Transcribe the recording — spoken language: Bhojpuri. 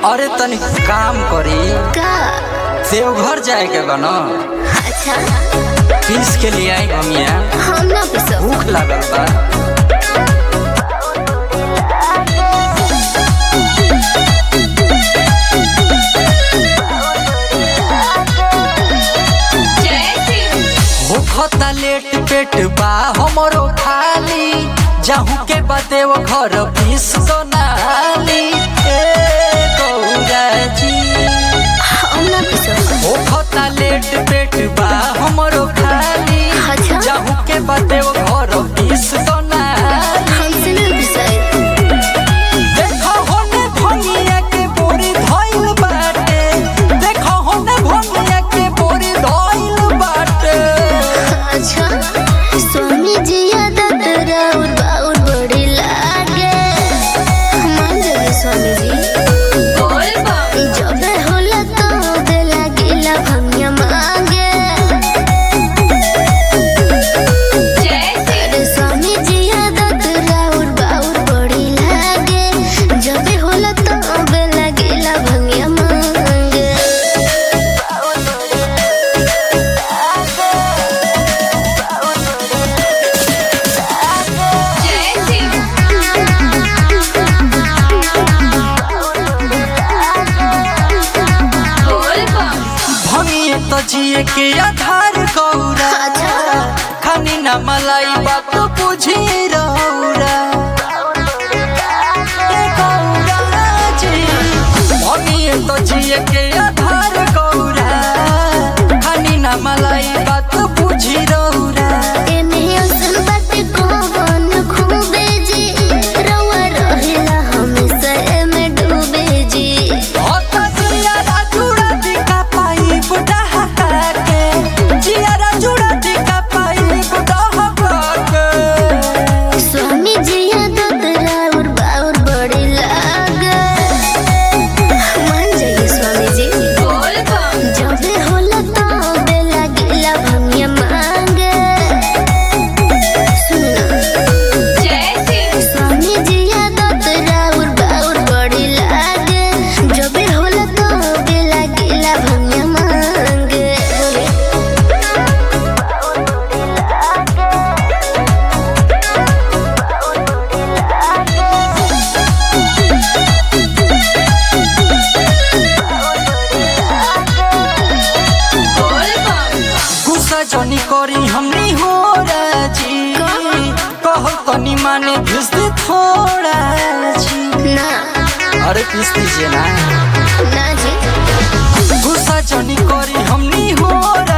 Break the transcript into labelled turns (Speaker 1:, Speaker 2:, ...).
Speaker 1: अरे तनी काम करी
Speaker 2: का
Speaker 1: देवघर जाए के बा न
Speaker 2: अच्छा
Speaker 1: पीस के लिए आई ममिया
Speaker 2: हम ना पिसो
Speaker 1: भूख लागल बा भूखता लेट पेट बा हमरो खाली जाहू के बाते वो घर पीस तो नाली ए गौरा जी
Speaker 2: हम ना पिसो
Speaker 1: भूखता लेट पेट बा हमरो खाली
Speaker 2: अच्छा
Speaker 1: जाहू के बाते वो घर पीस तो नाली
Speaker 2: हमसे ना पिसाई
Speaker 1: देखो होने भंगिया के बोरी धइल बाटे देखो होने भंगिया के बोरी धइल बाटे
Speaker 2: अच्छा स्वामी जी आदत राउर बाउर बड़ी लागे मान जाए स्वामी जी जब होला तो दे लागिला भंगिया मांगे अरे स्वामी जी आदत राउर बाउर बड़ी लागे जब होला तो दे लागिला भंगिया मांगे
Speaker 1: भंगिए तो जिए के आधार गौरा
Speaker 2: अच्छा।
Speaker 1: खानी ना मलाई बात बुझी रौरा ए गौरा जी भंगिए तो जिए के आधार गौरा खानी ना मलाई बात बुझी रौरा
Speaker 2: एमे असन बाटे कौन खूबे जी रउआ रहेला हमेशा एमे डूबे जी
Speaker 1: होता जियारा जुड़ा दिखा पाई बुढ़ा हटा के जियारा जुड़ा दिखा पाई बुढ़ा हटा के
Speaker 2: स्वामी जी आदत राउर बाउर बड़ी लागे मान जाइए स्वामी जी जब होला तो बे लागिला भंगिया मांगे सुनना स्वामी जी आदत राउर बाउर बड़ी लागे जब होला तो बे लागिला भंगिया मांगे
Speaker 1: गुस्सा जनी करी हमनी हो राजी कहो तनी माने भेज दे थोड़ा जी
Speaker 2: ना
Speaker 1: अरे पीस दीजिए ना
Speaker 2: ना जी
Speaker 1: गुस्सा जनी करी हमनी हो